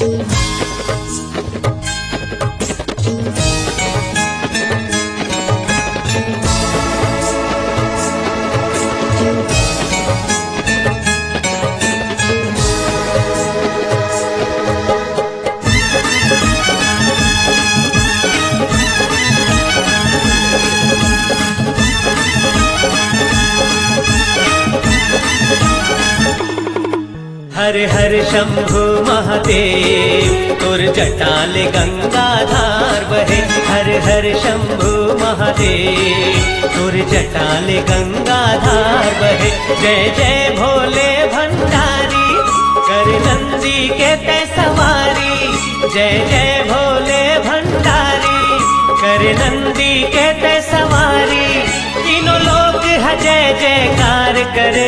हर हर शंभु महादेव तुर जटाल गंगाधार बहे हर हर शंभु महादेव तुर जटाल गंगाधार बहे जय जय भोले भंडारी कर नंदी के ते सवारी जय जय भोले भंडारी कर नंदी के ते सवारी तीनों लोग है जय जयकार करे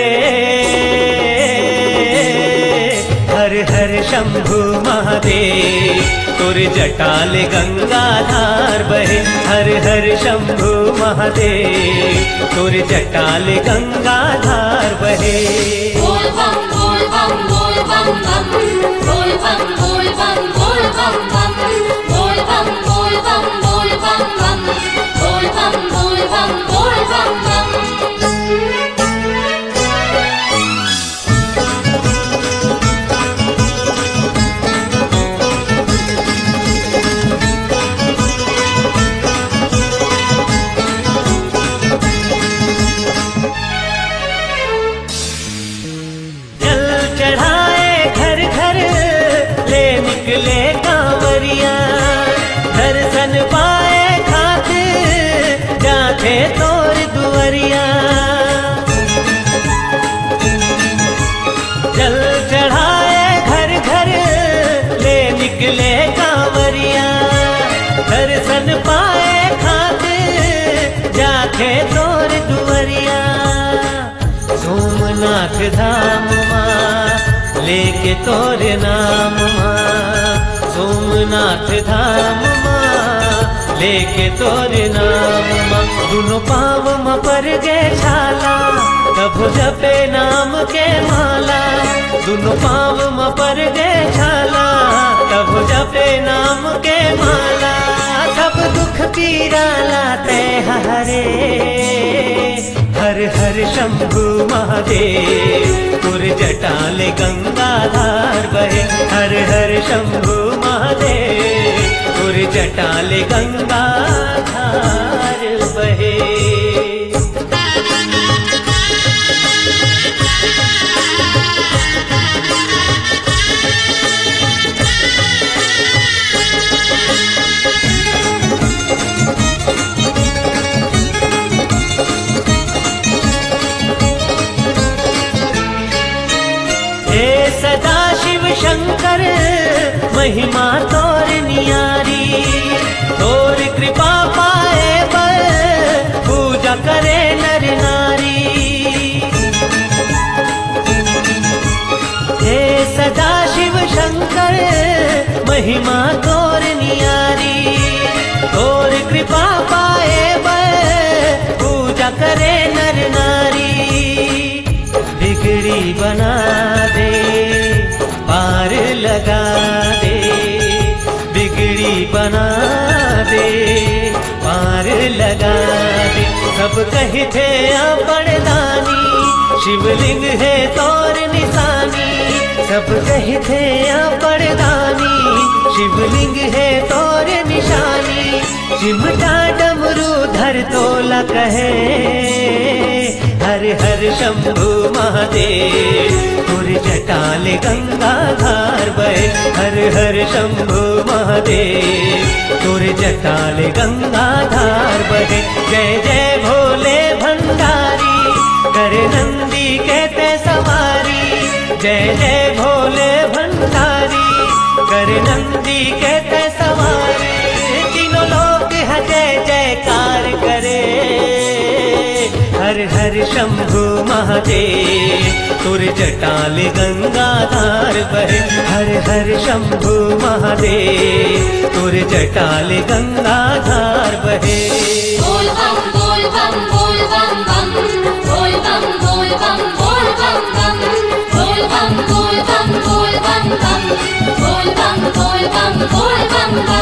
हर हर शंभु महादेव तुर जटाल गंगाधार बहे हर हर शंभु महादेव तुर जटाल गंगाधार बहे बोल बम बोल बम बोल बम बम बोल बम बोल बम बोल बम बम बोल बम बोल बम बोल बम बम बोल बम बोल बम बोल बम बम जल चढ़ाए घर घर ले निकले कांवरिया दर्शन पाए खातिर जाते तोर दुवरिया जल चढ़ाए घर घर ले निकले कांवरिया दर्शन पाए खातिर जाके तोर दुवरिया सोमनाथ धाम माँ लेके तोर नाम माँ सोमनाथ धाम माँ लेके तोर नाम माँ दुनो पाव म पर गे छाला तब जपे नाम के माला दुनो पाव म पर गे छाला तब जपे नाम के माला सब दुख पीरा लाते हरे हर हर शंभु महादेव पुर जटाल गंगाधार बहे हर हर शंभु महादेव पुर जटाल गंगाधार बहे हे सदा शिव शंकर महिमा तोर नियारी तोर कृपा पाए पर पूजा करे नर नारी हे सदा शिव शंकर महिमा तोर नियारी तोर कृपा पाए पर पूजा करे नर नारी बिगड़ी बना दे पार लगा दे बिगड़ी बना दे पार लगा दे सब कही थे बड़दानी शिवलिंग है तोर निशानी सब कही थे बड़दानी शिवलिंग है तोर निशानी चिमटा डमरू धर तोला कहे हर हर शंभु महादेव पुर जटाल गंगाधार बहे हर हर शंभु महादेव पुर जटाल गंगाधार बहे जय जय भोले भंडारी कर नंदी कहते सवारी जय जय भोले भंडारी कर नंदी कहते सवारी तीनों लोग है जय जयकार करे हर हर शंभु महादेव तुर जटाल गंगाधार बहे हर हर शंभु महादेव तुर जटाल गंगाधार बहे बोल बम बोल बम बोल बम बम बोल बम बोल बम बोल बम बम बोल बम बोल बम बोल बम बम बोल बम बोल बम बोल बम बम